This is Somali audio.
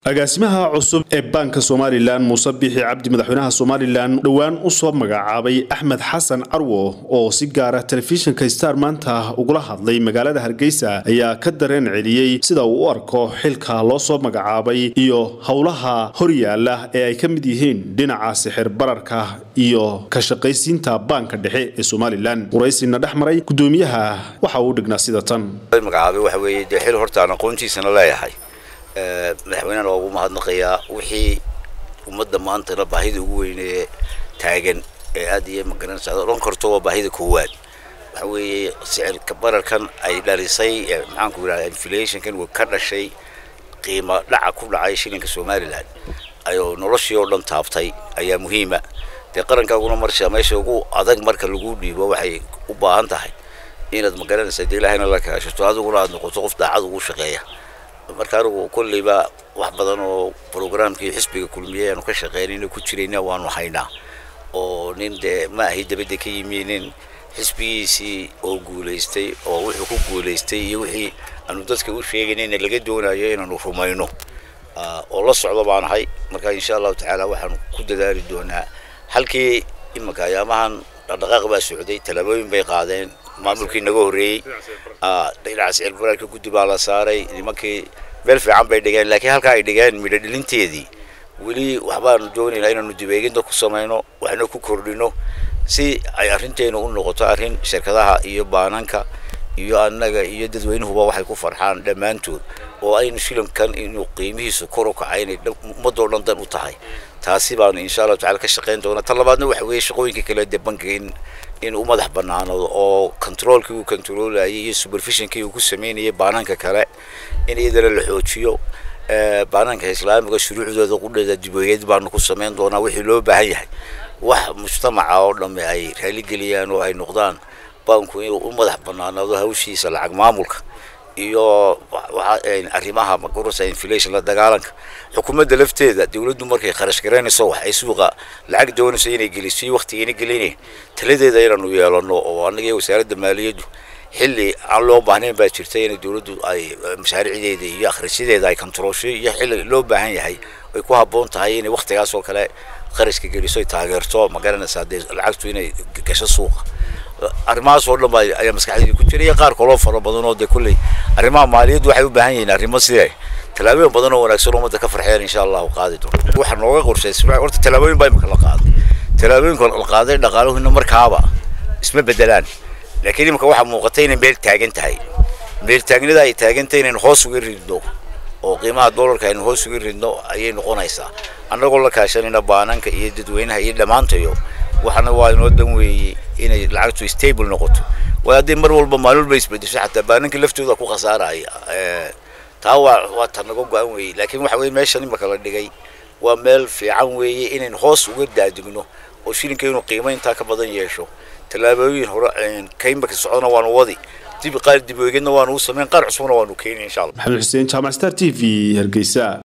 agaasimaha cusub ee baanka somalilan muuse biixi cabdi madaxweynaha somalilan dhowaan usoo magacaabay axmed xasan carwo oo si gaara telefishinka star maanta ugula hadlay magaalada hargeysa ayaa ka dareen celiyey sida uu u arko xilka loo soo magacaabay iyo howlaha horyaala ee ay ka mid yihiin dhinaca sixir bararka iyo ka shaqaysiinta baanka dhexe ee somalilan waraysina dhex maray gudoomiyaha waxa uu dhignaa sida tan magacaabay waxa weeye dee xil horta aan aqoontiisana leeyahay madaxweynena waa ugu mahadnaqayaa wixii ummadda maantana baahida ugu weynee taagan ee aad iyo magaranaysa odhan karto waa baahida koowaad waxa weeye sicirka bararkan ay dhalisay maxaanku yidhahda inflationkan uu ka dhashay qiimo dhaca ku dhacay shilinka somaliland ayuu noloshii oo dhan taabtay ayaa muhiima dee qarankaaguna marsa meesha ugu adag marka lagu dhiibo waxay u baahan tahay inaad magaranaysa dee ilaahayna la kaashato adiguna aad noqoto qof daacad ugu shaqeeya marka anigu kolleyba wax badan oo programkii xisbiga kulmiye aanu ka shaqeynayna ku jirayna waanu haynaa oo nin dee ma ahi dabadda ka yimi nin xisbigiisii oo guulaystay oo wuxuu ku guulaystay iyo wixii aanu dadka u sheegaynayna laga doonayo inaanu rumayno oo la socdo baan ahay marka insha allahu tacaala waxaanu ku dadaali doonaa halkii imanka ayaamahan dhaqdhaqaaq baa socday tallaabooyin bay qaadeen maamulkii naga horreeyey dhinaca sicir bararka guddi baa la saaray nimankii meel fiican bay dhigeen laakiin halkaa ay dhigeen midho dhilinteedii weli waxbaanu doonaynaa inaanu dibeeginta ku samayno waxna ku kordhino si ay arrinteenu u noqoto arrin shirkadaha iyo baananka iyo annaga iyo dadweynuhuba waxay ku farxaan dhammaantood oo aynu shilinkan inuu qiimihiisu kor u kacay inay ummadoo dhan dan u tahay taasi baanu insha allahu tacala ka shaqayn doonaa tan labaadna waxa weeye shaqooyinka kale dee bankiga in in u madax banaanado oo controolkii uu controlayay iyo supervisionkii uu ku sameynayay baananka kale in iyadana la xoojiyo baananka islaamiga shuruucdooda qudheeda dibooyeed baanu ku samayn doonaa wixii loo baahan yahay wax mujtamaca oo dhamme ay raaligeliyaan oo ay noqdaan baanku inuu u madax banaanado hawshiisa lacag maamulka iyo arrimaha magarasa inflation la dagaalanka xukuumadda lafteeda dawladdu markay kharash garaynayso wax ay suuqa lacag doonayso inay geliso waqtigeena gelinayn taladeeda inaanu yeelano oo annaga iyo wasaaradda maaliyaddu xilli aan loo baahnayn baa jirta inay dawladdu ay mashaariicdeeda iyo akhrisyadeeda ay controlsho iyo xilli loo baahan yahay ay ku habboon tahay inay waqtigaas oo kale kharashka geliso ay taageerto ma garanaysaa dee lacagtu inay gasho suuqa arrimahaas oo dhan ba ayaa maskaxdayda ku jira iyo qaar kaloo fara badan oo dee kolley arrimaha maaliyaddu waxay u baahan yihiin arrimo sidee tallaabooyin badan oo wanaagsan ummadda ka farxeen insha allahu qaadi doono waxaa nooga qorshaysa horta tallaabooyin baa imika la qaaday tallaabooyinka la qaaday dhaqaaluhuna markaaba isma bedelaan laakiin imika waxaa muuqata inay meel taagan tahay meel taagnida ay taagan tahay inaynu hoos uga ridno oo qiimaha doolarka aynu hoos uga ridno ayay noqonaysaa annagoo la kaashanayna baananka iyo dadweynaha iyo dhammaantayo waxana waa inoo dan weeyey inay lacagtu stable noqoto waa haddii mar walba maalin walba isbedesho xataa baananka laftooda ku khasaaraya taa waa waa ta naga go-an weeyey laakiin waxa weye meeshan imaka la dhigay waa meel fiican weeye inaynu hoos uga daadigno oo shilinka inuu qiimo intaa ka badan yeesho tallaabooyin hore ka imaka socona waanu wadi dib qaar dib weegedna waanu u samayn qaar cusubna waanu keeni insha allah maxamed xuseen jaamac star t v hargeysa